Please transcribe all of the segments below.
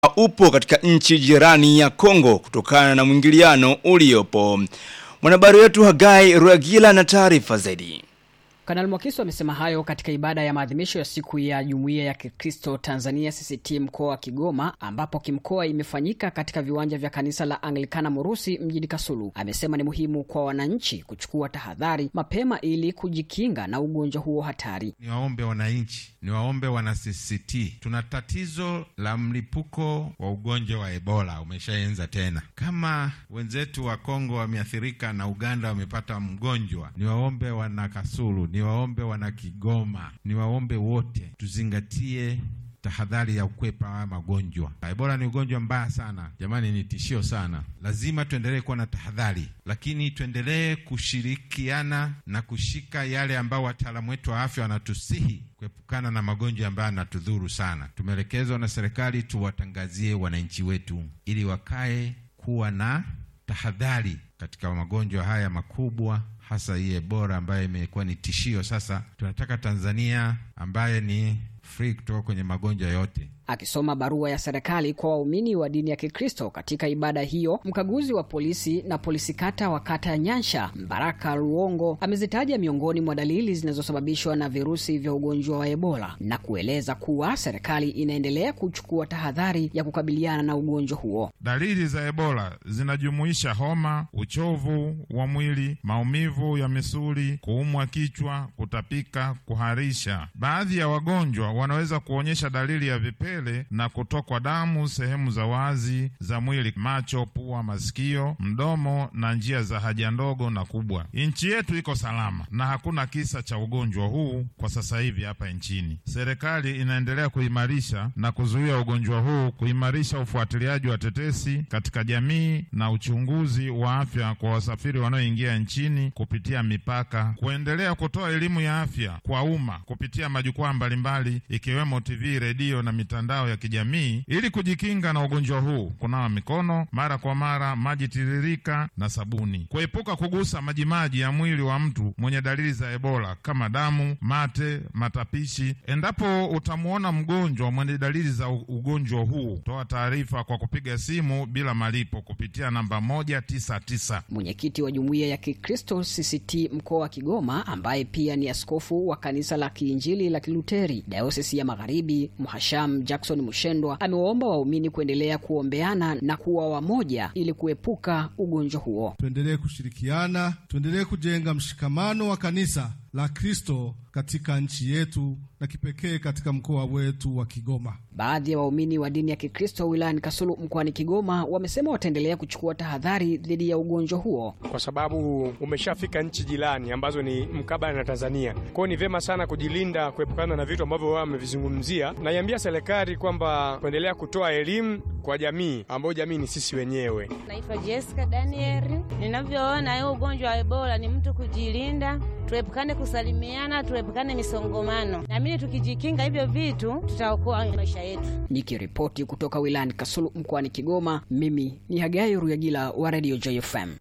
upo katika nchi jirani ya Kongo kutokana na mwingiliano uliopo. Mwanahabari wetu Hagai Ruagila na taarifa zaidi. Kanali Mwakiso amesema hayo katika ibada ya maadhimisho ya siku ya Jumuiya ya Kikristo Tanzania CCT mkoa wa Kigoma, ambapo kimkoa imefanyika katika viwanja vya kanisa la Anglikana Murusi mjini Kasulu. Amesema ni muhimu kwa wananchi kuchukua tahadhari mapema ili kujikinga na ugonjwa huo hatari. Niwaombe wananchi, niwaombe wana CCT, tuna tatizo la mlipuko wa ugonjwa wa Ebola umeshaenza tena. Kama wenzetu wa Kongo wameathirika na Uganda wamepata mgonjwa, niwaombe wana Kasulu niwaombe wana Kigoma, niwaombe wote tuzingatie tahadhari ya kukwepa haya magonjwa. Ebola ni ugonjwa mbaya sana jamani, ni tishio sana. Lazima tuendelee kuwa na tahadhari, lakini tuendelee kushirikiana na kushika yale ambao wataalamu wetu wa afya wanatusihi kuepukana na magonjwa ambayo yanatudhuru sana. Tumeelekezwa na serikali tuwatangazie wananchi wetu ili wakae kuwa na tahadhari katika magonjwa haya makubwa hasa hii Ebola ambayo imekuwa ni tishio. Sasa tunataka Tanzania ambaye ni free kutoka kwenye magonjwa yote. Akisoma barua ya serikali kwa waumini wa dini ya Kikristo katika ibada hiyo, mkaguzi wa polisi na polisi kata wa kata ya Nyansha Mbaraka Luongo amezitaja miongoni mwa dalili zinazosababishwa na virusi vya ugonjwa wa Ebola na kueleza kuwa serikali inaendelea kuchukua tahadhari ya kukabiliana na ugonjwa huo. Dalili za Ebola zinajumuisha homa, uchovu wa mwili, maumivu ya misuli, kuumwa kichwa, kutapika, kuharisha. Baadhi ya wagonjwa wanaweza kuonyesha dalili ya vipele na kutokwa damu sehemu za wazi za mwili, macho, pua, masikio, mdomo na njia za haja ndogo na kubwa. Nchi yetu iko salama na hakuna kisa cha ugonjwa huu kwa sasa hivi hapa nchini. Serikali inaendelea kuimarisha na kuzuia ugonjwa huu, kuimarisha ufuatiliaji wa tetesi katika jamii na uchunguzi wa afya kwa wasafiri wanaoingia nchini kupitia mipaka, kuendelea kutoa elimu ya afya kwa umma kupitia majukwaa mbalimbali ikiwemo TV, redio na mitandao ya kijamii ili kujikinga na ugonjwa huu, kunawa mikono mara kwa mara, maji tiririka na sabuni, kuepuka kugusa majimaji ya mwili wa mtu mwenye dalili za Ebola kama damu, mate, matapishi. Endapo utamwona mgonjwa mwenye dalili za ugonjwa huu, toa taarifa kwa kupiga simu bila malipo kupitia namba moja tisa tisa. Mwenyekiti wa Jumuiya ya Kikristo CCT mkoa wa Kigoma ambaye pia ni askofu wa kanisa la Kiinjili la Kiluteri Dayosisi ya Magharibi Mhasham Jackson Mushendwa amewaomba waumini kuendelea kuombeana na kuwa wamoja ili kuepuka ugonjwa huo. Tuendelee kushirikiana, tuendelee kujenga mshikamano wa kanisa la Kristo katika nchi yetu na kipekee katika mkoa wetu wa Kigoma. Baadhi ya waumini wa dini ya Kikristo wilayani Kasulu mkoani Kigoma wamesema wataendelea kuchukua tahadhari dhidi ya ugonjwa huo kwa sababu umeshafika nchi jirani ambazo ni mkabala na Tanzania. Kwao ni vyema sana kujilinda, kuepukana na vitu ambavyo wao wamevizungumzia. Naiambia serikali kwamba kuendelea kutoa elimu kwa jamii, ambayo jamii ni sisi wenyewe. Naitwa Jessica Daniel. Ninavyoona hiyo ugonjwa wa Ebola ni mtu kujilinda, tuepukane kusalimiana, tuepukane misongomano. Naamini tukijikinga hivyo vitu tutaokoa maisha yetu. Nikiripoti kutoka wilayani Kasulu mkoani Kigoma, mimi ni Hagai Ruyagila wa Radio JFM.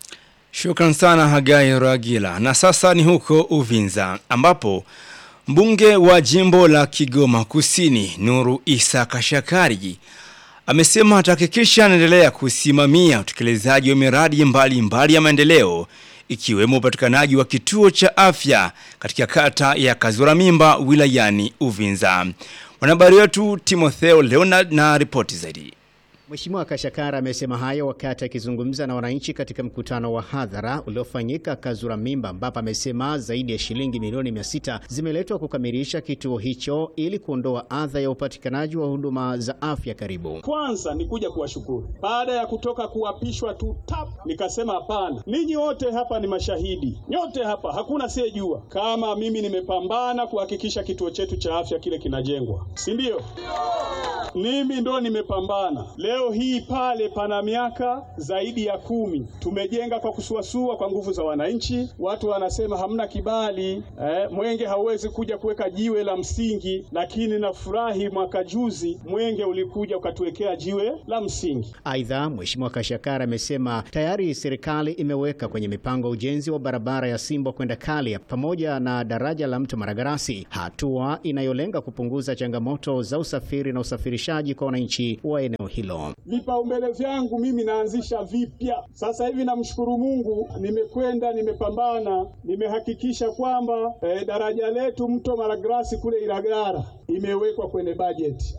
Shukran sana Hagai Ruyagila. Na sasa ni huko Uvinza ambapo mbunge wa jimbo la Kigoma Kusini Nuru Isa Kashakari amesema atahakikisha anaendelea kusimamia utekelezaji wa miradi mbalimbali mbali ya maendeleo ikiwemo upatikanaji wa kituo cha afya katika kata ya Kazura Mimba wilayani Uvinza. Mwanahabari wetu Timotheo Leonard na ripoti zaidi. Mheshimiwa Kashakara amesema hayo wakati akizungumza na wananchi katika mkutano wa hadhara uliofanyika Kazura Mimba, ambapo amesema zaidi ya shilingi milioni mia sita zimeletwa kukamilisha kituo hicho ili kuondoa adha ya upatikanaji wa huduma za afya karibu. Kwanza ni kuja kuwashukuru baada ya kutoka kuapishwa tu tap, nikasema hapana, ninyi wote hapa ni mashahidi, nyote hapa hakuna asiyejua kama mimi nimepambana kuhakikisha kituo chetu cha afya kile kinajengwa, si ndio? Mimi ndo nimepambana leo Leo hii pale pana miaka zaidi ya kumi, tumejenga kwa kusuasua kwa nguvu za wananchi. Watu wanasema hamna kibali eh, Mwenge hauwezi kuja kuweka jiwe la msingi, lakini nafurahi mwaka juzi Mwenge ulikuja ukatuwekea jiwe la msingi. Aidha, Mheshimiwa Kashakara amesema tayari serikali imeweka kwenye mipango ujenzi wa barabara ya Simbo kwenda Kalia pamoja na daraja la mto Maragarasi, hatua inayolenga kupunguza changamoto za usafiri na usafirishaji kwa wananchi wa eneo hilo. Vipaumbele vyangu mimi naanzisha vipya sasa hivi. Namshukuru Mungu, nimekwenda nimepambana, nimehakikisha kwamba eh, daraja letu mto Maragarasi kule Ilagara imewekwa kwenye bajeti.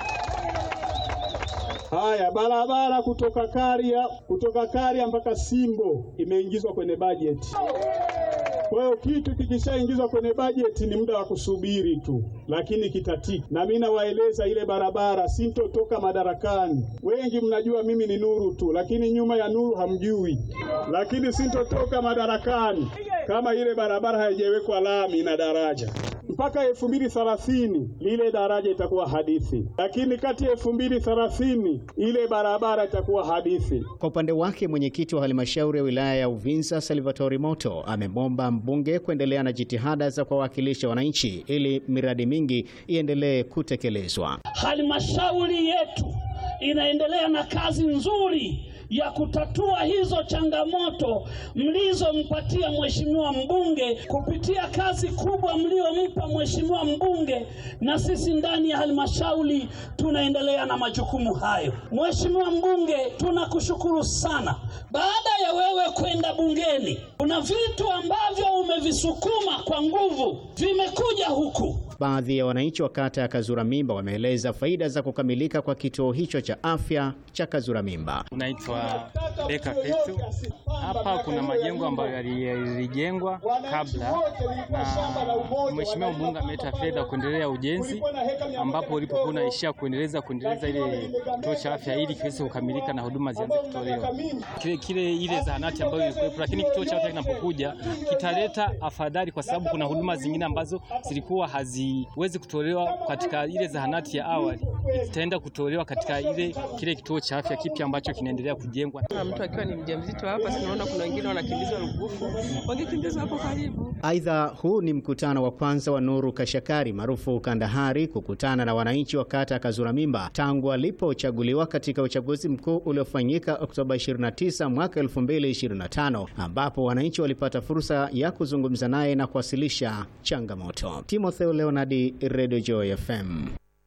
Haya, barabara kutoka Karia kutoka Karia mpaka Simbo imeingizwa kwenye bajeti. Kwa hiyo kitu kikishaingizwa kwenye bajeti ni muda wa kusubiri tu, lakini kitatiki. Na mimi nawaeleza ile barabara, sintotoka madarakani. Wengi mnajua mimi ni nuru tu, lakini nyuma ya nuru hamjui. Lakini sintotoka madarakani kama ile barabara haijawekwa lami na daraja mpaka elfu mbili thelathini lile daraja itakuwa hadithi, lakini kati ya elfu mbili thelathini ile barabara itakuwa hadithi. Kwa upande wake mwenyekiti wa halmashauri ya wilaya ya Uvinza Salvatori Moto amemwomba mbunge kuendelea na jitihada za kuwawakilisha wananchi ili miradi mingi iendelee kutekelezwa. Halmashauri yetu inaendelea na kazi nzuri ya kutatua hizo changamoto mlizompatia mheshimiwa mbunge kupitia kazi kubwa mliompa mheshimiwa mbunge, na sisi ndani ya halmashauri tunaendelea na majukumu hayo. Mheshimiwa mbunge, tunakushukuru sana. Baada ya wewe kwenda bungeni, kuna vitu ambavyo umevisukuma kwa nguvu vimekuja huku. Baadhi ya wananchi wa kata ya Kazura Mimba wameeleza faida za kukamilika kwa kituo hicho cha afya cha Kazura Mimba. Unaitwa Beka Fetu. Hapa kuna majengo ambayo yalijengwa kabla na mheshimiwa mbunge ameleta fedha kuendelea ujenzi, ambapo ulipokuwa unaishia kuendeleza kuendeleza ile kituo cha afya ili kiweze kukamilika na huduma zianze kutolewa kile, kile ile zahanati ambayo ilikuwepo, lakini kituo cha afya kinapokuja kitaleta afadhali, kwa sababu kuna huduma zingine ambazo zilikuwa haziwezi kutolewa katika ile zahanati ya awali, zitaenda kutolewa katika ile kile kituo cha afya kipya ambacho kinaendelea kujengwa. Mtu akiwa ni mjamzito hapa, sinaona kuna wengine wanakimbizwa Rugufu, wangekimbizwa hapo karibu. Aidha, huu ni mkutano wa kwanza wa Nuru Kashakari maarufu Kandahari kukutana na wananchi wa kata ya Kazura Mimba tangu alipochaguliwa katika uchaguzi mkuu uliofanyika Oktoba 29 mwaka 2025, ambapo wananchi walipata fursa ya kuzungumza naye na kuwasilisha changamoto. Timotheo Leonardi, Radio Joy FM.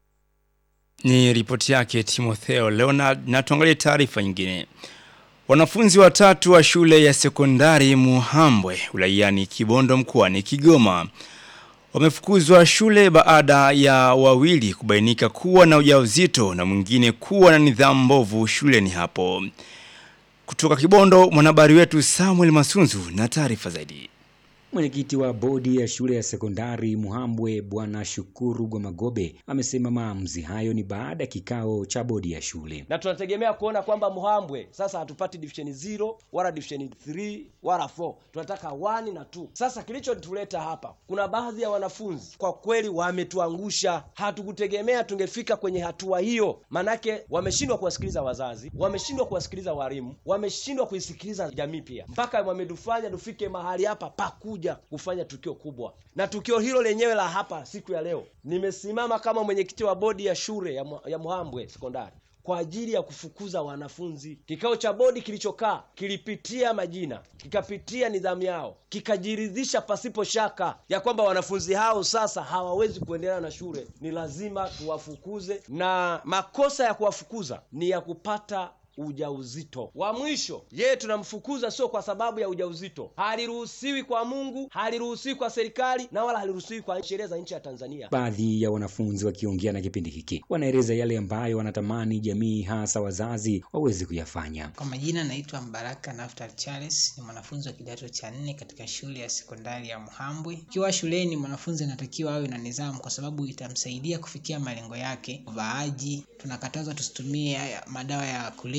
Ni ripoti yake Timotheo Leonard na tuangalie taarifa nyingine. Wanafunzi watatu wa shule ya sekondari Muhambwe wilayani Kibondo mkoani Kigoma wamefukuzwa shule baada ya wawili kubainika kuwa na ujauzito na mwingine kuwa na nidhamu mbovu shuleni hapo. Kutoka Kibondo mwanahabari wetu Samuel Masunzu na taarifa zaidi. Mwenyekiti wa bodi ya shule ya sekondari Muhambwe Bwana Shukuru Gwamagobe amesema maamuzi hayo ni baada ya kikao cha bodi ya shule, na tunategemea kuona kwamba Muhambwe sasa hatupati division 0 wala division 3 wala 4, tunataka 1 na 2. Sasa kilichotuleta hapa, kuna baadhi ya wanafunzi kwa kweli wametuangusha. Hatukutegemea tungefika kwenye hatua hiyo, manake wameshindwa kuwasikiliza wazazi, wameshindwa kuwasikiliza walimu, wameshindwa kuisikiliza jamii pia, mpaka wametufanya tufike mahali hapa pakuja kufanya tukio kubwa. Na tukio hilo lenyewe la hapa siku ya leo, nimesimama kama mwenyekiti wa bodi ya shule ya, ya Muhambwe sekondari kwa ajili ya kufukuza wanafunzi. Kikao cha bodi kilichokaa kilipitia majina, kikapitia nidhamu yao, kikajiridhisha pasipo shaka ya kwamba wanafunzi hao sasa hawawezi kuendelea na shule, ni lazima tuwafukuze, na makosa ya kuwafukuza ni ya kupata ujauzito wa mwisho. Yeye tunamfukuza sio kwa sababu ya ujauzito, haliruhusiwi kwa Mungu, haliruhusiwi kwa serikali na wala haliruhusiwi kwa sheria za nchi ya Tanzania. Baadhi ya wanafunzi wakiongea na kipindi hiki wanaeleza yale ambayo wanatamani jamii, hasa wazazi, waweze kuyafanya. Kwa majina, naitwa Mbaraka Naftar Charles, ni mwanafunzi wa kidato cha nne katika shule ya sekondari ya Muhambwe. Ikiwa shuleni, mwanafunzi anatakiwa awe na nidhamu, kwa sababu itamsaidia kufikia malengo yake. Uvaaji, tunakatazwa tusitumie madawa ya kulevya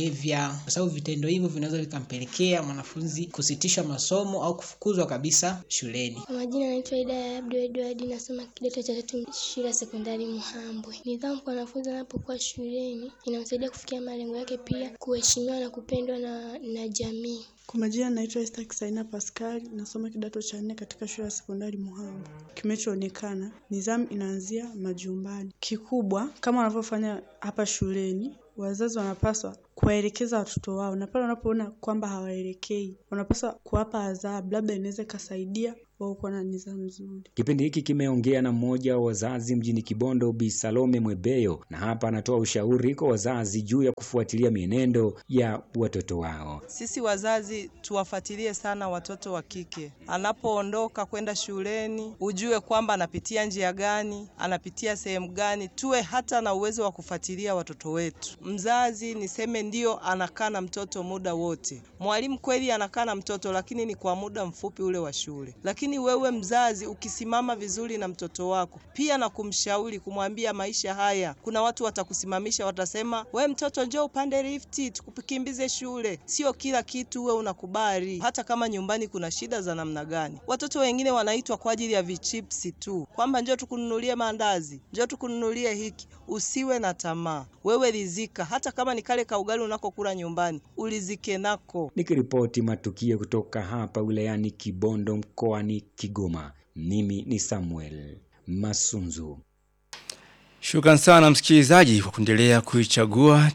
kulevya, kwa sababu vitendo hivyo vinaweza vikampelekea mwanafunzi kusitishwa masomo au kufukuzwa kabisa shuleni. Kwa majina naitwa Ida ya Abdu Edward, nasoma kidato cha tatu shule ya sekondari Muhambwe. Nidhamu kwa wanafunzi anapokuwa shuleni inamsaidia kufikia malengo yake, pia kuheshimiwa na kupendwa na, na jamii. Kwa majina naitwa Esther Kisaina Pascal, nasoma kidato cha nne katika shule ya sekondari Muhambwe. Kimechoonekana, nidhamu inaanzia majumbani. Kikubwa kama wanavyofanya hapa shuleni, wazazi wanapaswa kuwaelekeza watoto wao, na pale wanapoona kwamba hawaelekei, wanapaswa kuwapa adhabu, labda inaweza ikasaidia wao kuwa na nidhamu nzuri. Kipindi hiki kimeongea na mmoja wa wazazi mjini Kibondo, Bi Salome Mwebeyo, na hapa anatoa ushauri kwa wazazi juu ya kufuatilia mienendo ya watoto wao. Sisi wazazi tuwafuatilie sana watoto wa kike, anapoondoka kwenda shuleni, ujue kwamba anapitia njia gani, anapitia sehemu gani, tuwe hata na uwezo wa kufuatilia watoto wetu. Mzazi niseme ndio anakaa na mtoto muda wote, mwalimu kweli anakaa na mtoto, lakini ni kwa muda mfupi ule wa shule. Lakini wewe mzazi ukisimama vizuri na mtoto wako, pia na kumshauri, kumwambia maisha haya, kuna watu watakusimamisha, watasema we mtoto, njoo upande lifti tukukimbize shule. Sio kila kitu we unakubali, hata kama nyumbani kuna shida za namna gani. Watoto wengine wanaitwa kwa ajili ya vichipsi tu, kwamba njoo tukununulie maandazi, njoo tukununulie hiki. Usiwe na tamaa, wewe rizika, hata kama ni kale ka ugali unakokula nyumbani, ulizike nako. Nikiripoti matukio kutoka hapa wilayani Kibondo mkoani Kigoma, mimi ni Samuel Masunzu. Shukran sana msikilizaji kwa kuendelea kuichagua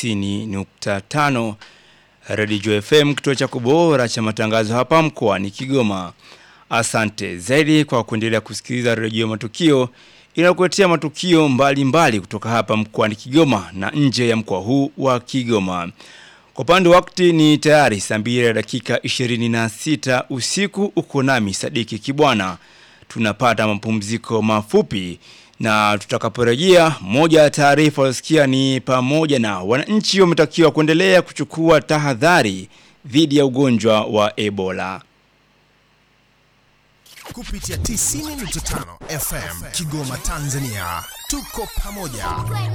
90.5 Radio FM, kituo cha kubora cha matangazo hapa mkoani Kigoma. Asante zaidi kwa kuendelea kusikiliza redio matukio inakuletea matukio mbalimbali mbali kutoka hapa mkoani Kigoma na nje ya mkoa huu wa Kigoma. Kwa upande wa wakati ni tayari saa mbili ya dakika 26 usiku uko nami Sadiki Kibwana. Tunapata mapumziko mafupi na tutakaporejea moja ya taarifa usikia ni pamoja na wananchi wametakiwa kuendelea kuchukua tahadhari dhidi ya ugonjwa wa Ebola. kupitia 90.5 FM Kigoma Tanzania. Tuko pamoja.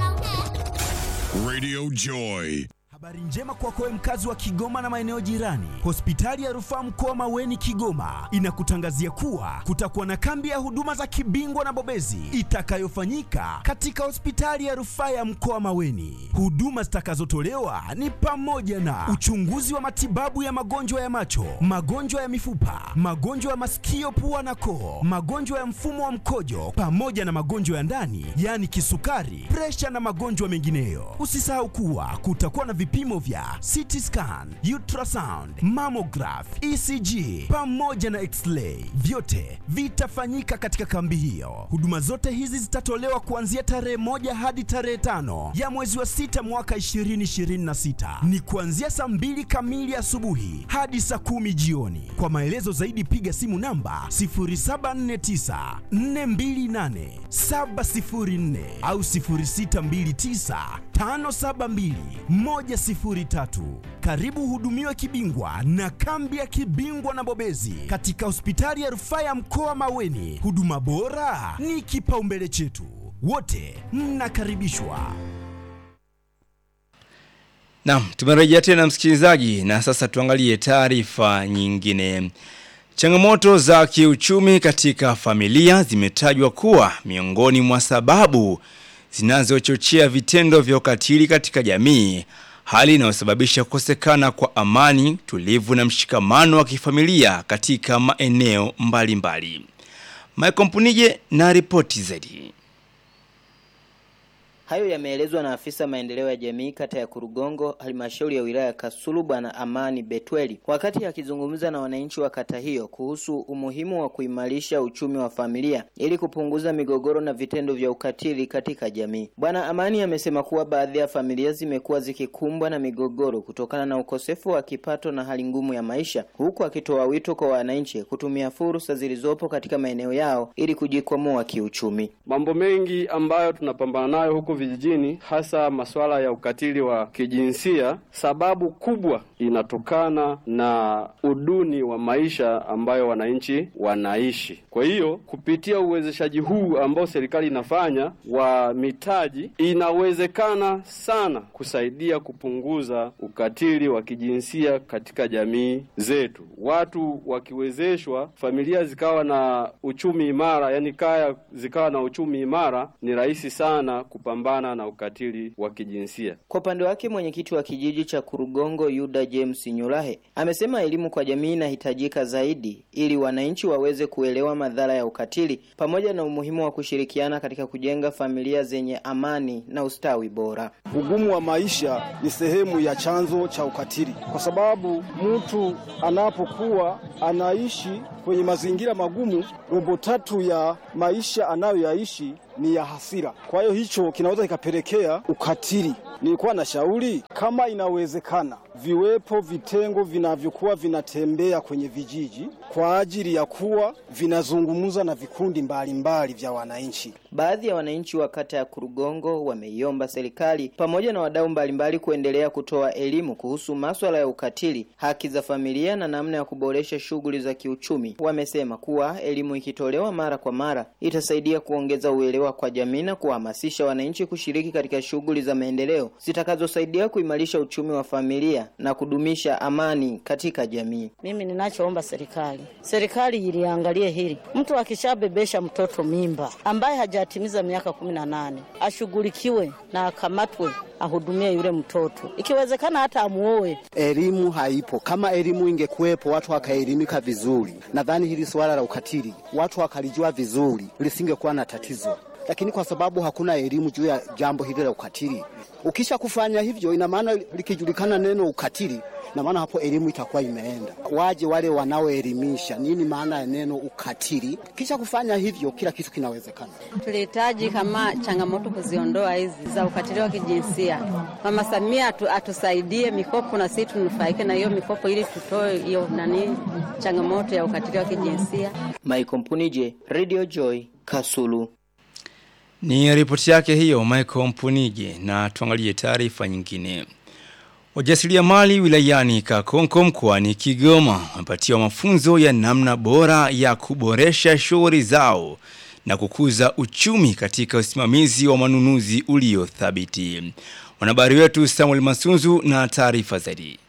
Radio Joy. Habari njema kwako wewe mkazi wa Kigoma na maeneo jirani. Hospitali ya Rufaa Mkoa Maweni Kigoma inakutangazia kuwa kutakuwa na kambi ya huduma za kibingwa na bobezi itakayofanyika katika hospitali ya Rufaa ya Mkoa Maweni. Huduma zitakazotolewa ni pamoja na uchunguzi wa matibabu ya magonjwa ya macho, magonjwa ya mifupa, magonjwa ya masikio, pua na koo, magonjwa ya mfumo wa mkojo pamoja na magonjwa ya ndani, yaani kisukari, presha na magonjwa mengineyo. Usisahau kuwa kutakuwa na vipimo vya CT scan, ultrasound, mammograph, ECG pamoja na x-ray. Vyote vitafanyika katika kambi hiyo. Huduma zote hizi zitatolewa kuanzia tarehe moja hadi tarehe tano ya mwezi wa sita mwaka 2026. Ni kuanzia saa mbili kamili asubuhi hadi saa kumi jioni. Kwa maelezo zaidi piga simu namba 0749 428 704 au 0629 572 103. Karibu hudumiwe kibingwa na kambi ya kibingwa na bobezi katika hospitali ya rufaa ya mkoa Maweni. Huduma bora ni kipaumbele chetu, wote mnakaribishwa. Naam, tumerejea tena msikilizaji na sasa tuangalie taarifa nyingine. Changamoto za kiuchumi katika familia zimetajwa kuwa miongoni mwa sababu zinazochochea vitendo vya ukatili katika jamii, hali inayosababisha kukosekana kwa amani, tulivu na mshikamano wa kifamilia katika maeneo mbalimbali. Michael Mpunije na ripoti zaidi. Hayo yameelezwa na afisa maendeleo ya jamii kata ya Kurugongo, halmashauri ya wilaya ya Kasulu, Bwana Amani Betweli, wakati akizungumza na wananchi wa kata hiyo kuhusu umuhimu wa kuimarisha uchumi wa familia ili kupunguza migogoro na vitendo vya ukatili katika jamii. Bwana Amani amesema kuwa baadhi ya familia zimekuwa zikikumbwa na migogoro kutokana na ukosefu wa kipato na hali ngumu ya maisha, huku akitoa wito kwa wananchi kutumia fursa zilizopo katika maeneo yao ili kujikwamua kiuchumi. Mambo mengi ambayo tunapambana nayo huku vijijini, hasa masuala ya ukatili wa kijinsia, sababu kubwa inatokana na uduni wa maisha ambayo wananchi wanaishi. Kwa hiyo kupitia uwezeshaji huu ambao serikali inafanya wa mitaji, inawezekana sana kusaidia kupunguza ukatili wa kijinsia katika jamii zetu. Watu wakiwezeshwa, familia zikawa na uchumi imara, yani kaya zikawa na uchumi imara, ni rahisi sana kupambana na ukatili wa kijinsia. Kwa upande wake mwenyekiti wa kijiji cha Kurugongo Yuda James Nyulahe amesema elimu kwa jamii inahitajika zaidi ili wananchi waweze kuelewa madhara ya ukatili pamoja na umuhimu wa kushirikiana katika kujenga familia zenye amani na ustawi bora. Ugumu wa maisha ni sehemu ya chanzo cha ukatili, kwa sababu mtu anapokuwa anaishi kwenye mazingira magumu, robo tatu ya maisha anayoyaishi ni ya hasira. Kwa hiyo hicho kinaweza kikapelekea ukatili. Nilikuwa na shauri kama inawezekana, viwepo vitengo vinavyokuwa vinatembea kwenye vijiji kwa ajili ya kuwa vinazungumza na vikundi mbalimbali mbali vya wananchi. Baadhi ya wananchi wa kata ya Kurugongo wameiomba serikali pamoja na wadau mbalimbali kuendelea kutoa elimu kuhusu maswala ya ukatili, haki za familia na namna ya kuboresha shughuli za kiuchumi. Wamesema kuwa elimu ikitolewa mara kwa mara itasaidia kuongeza uelewa kwa jamii na kuhamasisha wananchi kushiriki katika shughuli za maendeleo zitakazosaidia kuimarisha uchumi wa familia na kudumisha amani katika jamii. Mimi ninachoomba serikali, serikali iliangalie hili. Mtu akishabebesha mtoto mimba ambaye hajatimiza miaka kumi na nane ashughulikiwe na akamatwe ahudumie yule mtoto, ikiwezekana hata amuoe. Elimu haipo. Kama elimu ingekuwepo, watu wakaelimika vizuri, nadhani hili suala la ukatili watu wakalijua vizuri, lisingekuwa na tatizo. Lakini kwa sababu hakuna elimu juu ya jambo hili la ukatili, ukisha kufanya hivyo, ina maana likijulikana neno ukatili na maana hapo elimu itakuwa imeenda. Waje wale wanaoelimisha nini maana ya neno ukatili, kisha kufanya hivyo, kila kitu kinawezekana. Tulihitaji kama changamoto kuziondoa hizi za ukatili wa kijinsia. Mama Samia atu, atusaidie mikopo na sisi tunufaike na hiyo mikopo ili tutoe hiyo nani changamoto ya ukatili wa kijinsia. Michael Mpunije, Radio Joy, Kasulu. Ni ripoti yake hiyo Michael Mpunije na tuangalie taarifa nyingine. Wajasiriamali wilayani Kakonko mkoani Kigoma wamepatiwa mafunzo ya namna bora ya kuboresha shughuli zao na kukuza uchumi katika usimamizi wa manunuzi uliothabiti. Mwanahabari wetu Samuel Masunzu na taarifa zaidi.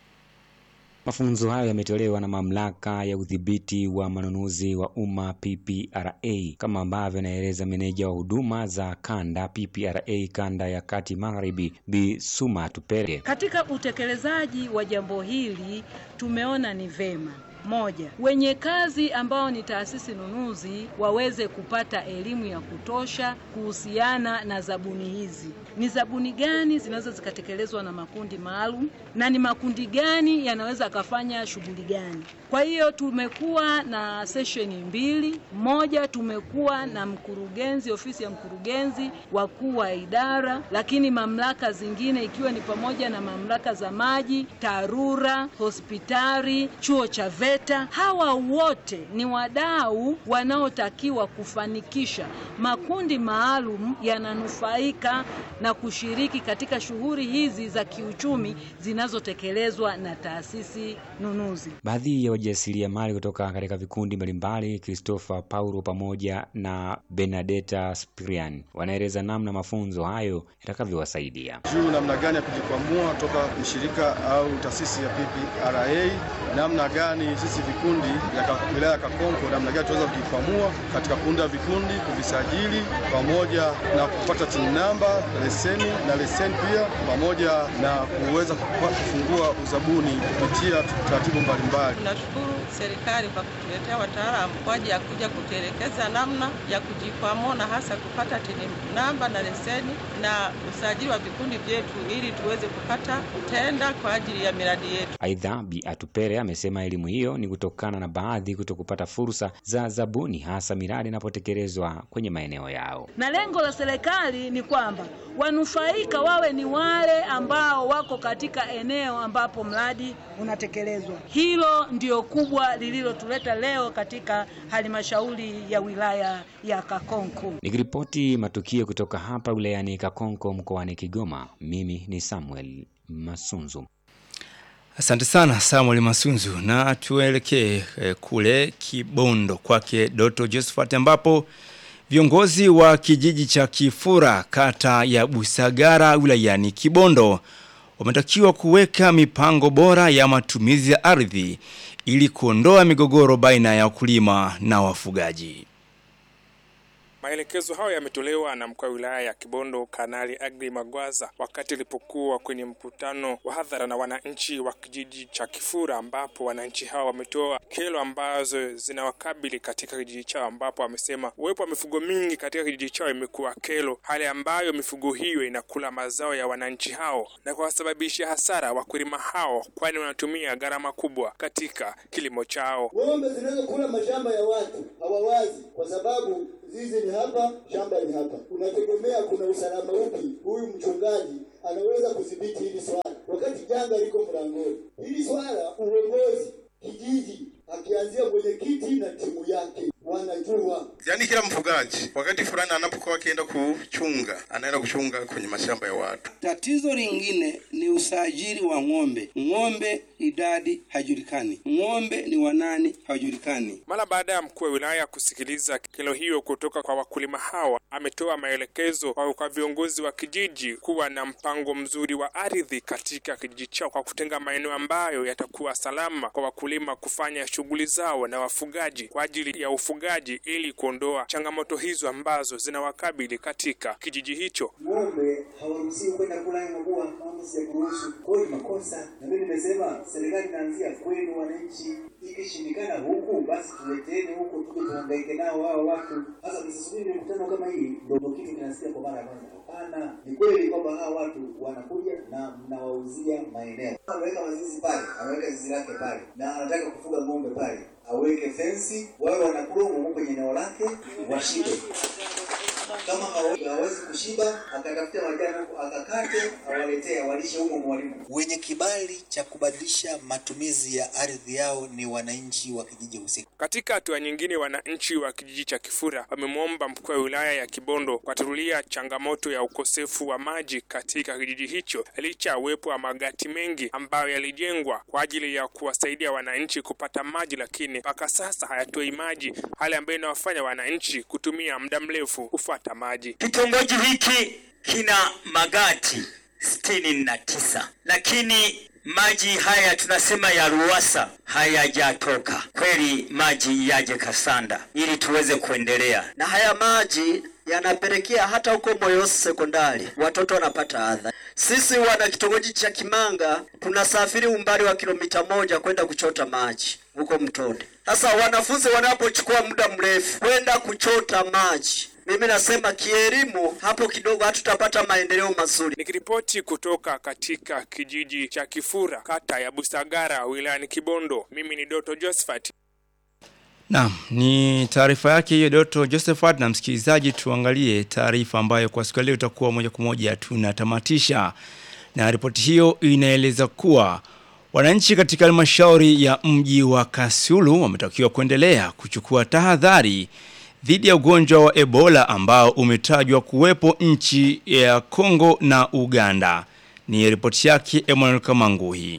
Mafunzo hayo yametolewa na mamlaka ya udhibiti wa manunuzi wa umma PPRA, kama ambavyo anaeleza meneja wa huduma za kanda PPRA kanda ya kati magharibi, Bi Suma Tupere. Katika utekelezaji wa jambo hili tumeona ni vema moja, wenye kazi ambao ni taasisi nunuzi waweze kupata elimu ya kutosha kuhusiana na zabuni hizi. Ni zabuni gani zinaweza zikatekelezwa na makundi maalum na ni makundi gani yanaweza akafanya shughuli gani? Kwa hiyo tumekuwa na sesheni mbili. Moja, tumekuwa na mkurugenzi, ofisi ya mkurugenzi, wakuu wa idara, lakini mamlaka zingine ikiwa ni pamoja na mamlaka za maji, TARURA, hospitali, chuo cha VETA. Hawa wote ni wadau wanaotakiwa kufanikisha makundi maalum yananufaika na kushiriki katika shughuli hizi za kiuchumi zinazotekelezwa na taasisi nunuzi. Baadhi ya wajasiriamali kutoka katika vikundi mbalimbali, Christopher Paulo pamoja na Benedetta Spirian, wanaeleza namna mafunzo hayo yatakavyowasaidia juu namna gani ya kujikwamua toka shirika au taasisi ya PPRA, namna gani sisi vikundi vya wilaya ya Kakonko, namna gani tunaweza kujikwamua katika kuunda vikundi, kuvisajili pamoja na kupata tin namba, leseni na leseni pia, pamoja na kuweza kufungua uzabuni kupitia taratibu mbalimbali. Tunashukuru serikali kwa kutuletea wataalamu kwa ajili ya kuja kutuelekeza namna ya kujikwamua na hasa kupata tini namba na leseni na usajili wa vikundi vyetu ili tuweze kupata tenda kwa ajili ya miradi yetu. Aidha, Bi Atupere amesema elimu hiyo ni kutokana na baadhi kuto kupata fursa za zabuni, hasa miradi inapotekelezwa kwenye maeneo yao. Na lengo la serikali ni kwamba wanufaika wawe ni wale ambao wako katika eneo ambapo mradi unatekelezwa. Hilo ndio kubwa lililotuleta leo katika halmashauri ya wilaya ya Kakonko. Nikiripoti matukio kutoka hapa wilayani Kakonko mkoani Kigoma, mimi ni Samuel Masunzu. Asante sana Samuel Masunzu, na tuelekee eh, kule Kibondo kwake Doto Josephat ambapo viongozi wa kijiji cha Kifura kata ya Busagara wilayani Kibondo wametakiwa kuweka mipango bora ya matumizi ya ardhi ili kuondoa migogoro baina ya wakulima na wafugaji. Maelekezo hayo yametolewa na mkuu wa wilaya ya Kibondo Kanali Agri Magwaza wakati alipokuwa kwenye mkutano wa hadhara na wananchi wa kijiji cha Kifura, ambapo wananchi hao wametoa kero ambazo zinawakabili katika kijiji chao, ambapo wamesema uwepo wa mifugo mingi katika kijiji chao imekuwa kero, hali ambayo mifugo hiyo inakula mazao ya wananchi hao na kuwasababishia hasara wakulima hao, kwani wanatumia gharama kubwa katika kilimo chao. Ng'ombe zinazokula mashamba ya watu hawawazi kwa sababu zizi ni hapa, shamba ni hapa. Unategemea kuna usalama upi huyu mchungaji anaweza kudhibiti hili swala wakati janga liko mlangoni? Hili swala uongozi kijiji akianzia mwenyekiti na timu yake wanajua. Yaani kila mfugaji wakati fulani anapokuwa akienda kuchunga, anaenda kuchunga kwenye mashamba ya watu. Tatizo lingine ni usajili wa ng'ombe. Ng'ombe idadi hajulikani, ng'ombe ni wanani hajulikani. Mara baada ya mkuu wa wilaya kusikiliza kero hiyo kutoka kwa wakulima hawa, ametoa maelekezo kwa kwa viongozi wa kijiji kuwa na mpango mzuri wa ardhi katika kijiji chao kwa kutenga maeneo ambayo yatakuwa salama kwa wakulima kufanya shughuli zao na wafugaji kwa ajili ya ufugaji ili kuondoa changamoto hizo ambazo zinawakabili katika kijiji hicho. Ng'ombe hawaruhusiwi kwenda kula hayo mabua, maamuzi ya kuruhusu. Kwa hiyo ni makosa, na mimi nimesema serikali inaanzia kwenu wananchi. Ikishindikana huku, basi tuleteni huku, tuje tuhangaike nao hao watu. Sasa msisubiri mikutano kama hii ndio kitu kinasikia kwa mara ya kwanza. Hapana, ni kweli kwamba hawa watu wanakuja na mnawauzia maeneo. Ameweka mazizi pale, ameweka zizi lake pale, na anataka kufuga ng'ombe pale, aweke fensi, wawe wanakula huko kwenye eneo lake, washibe kama hawa- hawezi kushiba akatafuta majani huko akakate awaletee awalishe humo mwalimu. Wenye kibali cha kubadilisha matumizi ya ardhi yao ni wananchi wa kijiji husika. Katika hatua nyingine, wananchi wa kijiji cha Kifura wamemwomba mkuu wa wilaya ya Kibondo kuwatatulia changamoto ya ukosefu wa maji katika kijiji hicho licha ya uwepo wa magati mengi ambayo yalijengwa kwa ajili ya kuwasaidia wananchi kupata maji, lakini mpaka sasa hayatoi maji, hali ambayo inawafanya wananchi kutumia muda mrefu kufuata maji. Kitongoji hiki kina magati sitini na tisa lakini maji haya tunasema ya Ruwasa hayajatoka. Kweli maji yaje Kasanda ili tuweze kuendelea. na haya maji yanapelekea hata huko Moyosi sekondari watoto wanapata adha. Sisi wana kitongoji cha Kimanga tunasafiri umbali wa kilomita moja kwenda kuchota maji huko mtoni. Sasa wanafunzi wanapochukua muda mrefu kwenda kuchota maji, mimi nasema kielimu hapo kidogo hatutapata maendeleo mazuri. Nikiripoti kutoka katika kijiji cha Kifura, kata ya Busagara, wilayani Kibondo, mimi ni Doto Josephat. Naam, ni taarifa yake hiyo Doto Josephat na msikilizaji tuangalie taarifa ambayo kwa siku ya leo itakuwa moja kwa moja tunatamatisha. Na ripoti hiyo inaeleza kuwa wananchi katika halmashauri ya mji wa Kasulu wametakiwa kuendelea kuchukua tahadhari dhidi ya ugonjwa wa Ebola ambao umetajwa kuwepo nchi ya Kongo na Uganda. Ni ripoti yake Emmanuel Kamanguhi.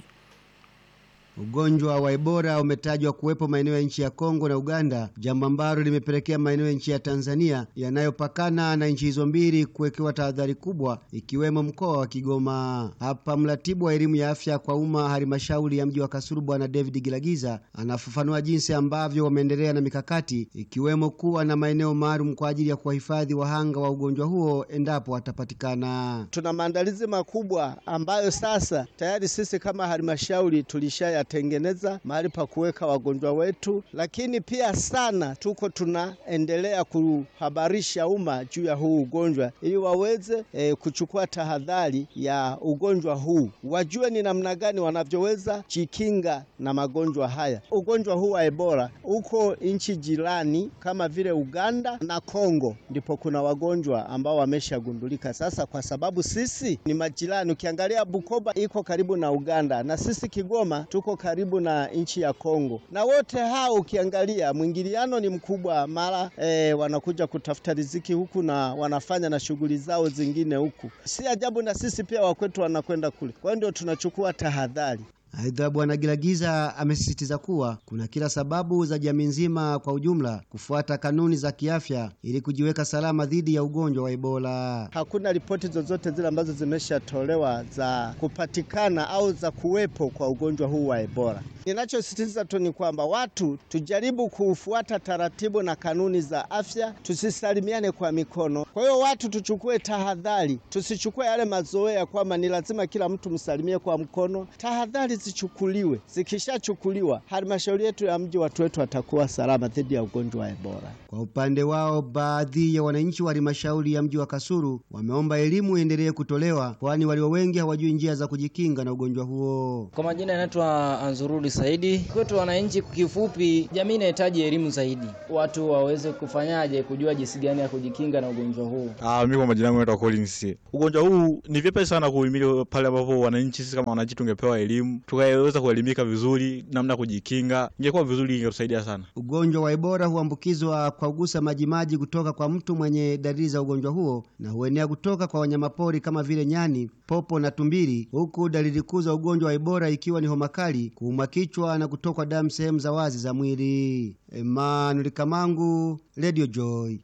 Ugonjwa wa Ebola umetajwa kuwepo maeneo ya nchi ya Kongo na Uganda, jambo ambalo limepelekea maeneo ya nchi ya Tanzania yanayopakana na nchi hizo mbili kuwekewa tahadhari kubwa, ikiwemo mkoa wa Kigoma. Hapa mratibu wa elimu ya afya kwa umma halmashauri ya mji wa Kasulu, Bwana David Gilagiza, anafafanua jinsi ambavyo wameendelea na mikakati, ikiwemo kuwa na maeneo maalum kwa ajili ya kuwahifadhi wahanga wa ugonjwa huo endapo watapatikana. Tuna maandalizi makubwa ambayo sasa tayari sisi kama halmashauri tulishayatengeneza mahali pa kuweka wagonjwa wetu, lakini pia sana tuko tunaendelea kuhabarisha umma juu ya huu ugonjwa ili waweze e, kuchukua tahadhari ya ugonjwa huu, wajue ni namna gani wanavyoweza jikinga na magonjwa haya. Ugonjwa huu wa Ebola uko nchi jirani kama vile Uganda na Kongo, ndipo kuna wagonjwa ambao wameshagundulika. Sasa kwa sababu sisi ni majirani, ukiangalia Bukoba iko karibu na Uganda na sisi Kigoma tuko karibu na nchi ya Kongo, na wote hao ukiangalia mwingiliano ni mkubwa, mara e, wanakuja kutafuta riziki huku na wanafanya na shughuli zao zingine huku. Si ajabu na sisi pia wakwetu wanakwenda kule, kwa hiyo ndio tunachukua tahadhari. Aidha, Bwana Gilagiza amesisitiza kuwa kuna kila sababu za jamii nzima kwa ujumla kufuata kanuni za kiafya ili kujiweka salama dhidi ya ugonjwa wa Ebola. Hakuna ripoti zozote zile ambazo zimeshatolewa za kupatikana au za kuwepo kwa ugonjwa huu wa Ebola. Ninachosisitiza tu ni kwamba watu tujaribu kufuata taratibu na kanuni za afya, tusisalimiane kwa mikono. Kwa hiyo watu tuchukue tahadhari, tusichukue yale mazoea kwamba ni lazima kila mtu msalimie kwa mkono. Tahadhari zichukuliwe, zikishachukuliwa, halmashauri yetu ya mji, watu wetu watakuwa salama dhidi ya ugonjwa wa Ebola. Kwa upande wao, baadhi ya wananchi wa halmashauri ya mji wa Kasulu wameomba elimu iendelee kutolewa, kwani walio wengi hawajui njia za kujikinga na ugonjwa huo. Kwa majina yanaitwa Anzurudi Saidi. Kwetu wananchi, kifupi, jamii inahitaji elimu zaidi, watu waweze kufanyaje, kujua jinsi gani ya kujikinga na ugonjwa huu. Ah, mimi kwa majina yangu naitwa Collins. Ugonjwa huu ni vyepesi sana kuhimili pale ambapo wananchi, sisi kama wananchi tungepewa elimu, tukaweza kuelimika vizuri namna ya kujikinga, ingekuwa vizuri, ingetusaidia sana. Ugonjwa wa Ebola huambukizwa kwa kugusa majimaji kutoka kwa mtu mwenye dalili za ugonjwa huo na huenea kutoka kwa wanyamapori kama vile nyani, popo na tumbili, huku dalili kuu za ugonjwa wa Ebola ikiwa ni homa kali, kuumwa kichwa na kutokwa damu sehemu za wazi za mwili. Emmanuel Kamangu, Radio Joy.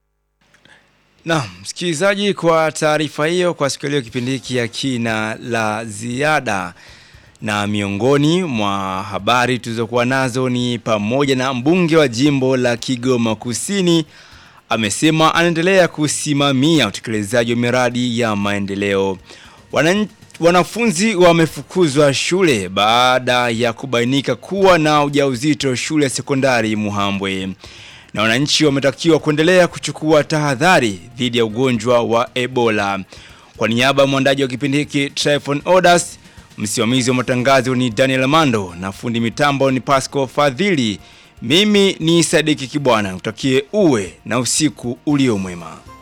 Na msikilizaji, kwa taarifa hiyo, kwa siku ya leo kipindi hiki ya kina la ziada, na miongoni mwa habari tulizokuwa nazo ni pamoja na mbunge wa jimbo la Kigoma Kusini amesema anaendelea kusimamia utekelezaji wa miradi ya maendeleo. Wanan, wanafunzi wamefukuzwa shule baada ya kubainika kuwa na ujauzito shule ya sekondari Muhambwe na wananchi wametakiwa kuendelea kuchukua tahadhari dhidi ya ugonjwa wa Ebola. Kwa niaba ya mwandaji wa kipindi hiki Tryphon Odas, msimamizi wa matangazo ni Daniel Mando na fundi mitambo ni Pasco Fadhili. Mimi ni Sadiki Kibwana, utakie uwe na usiku ulio mwema.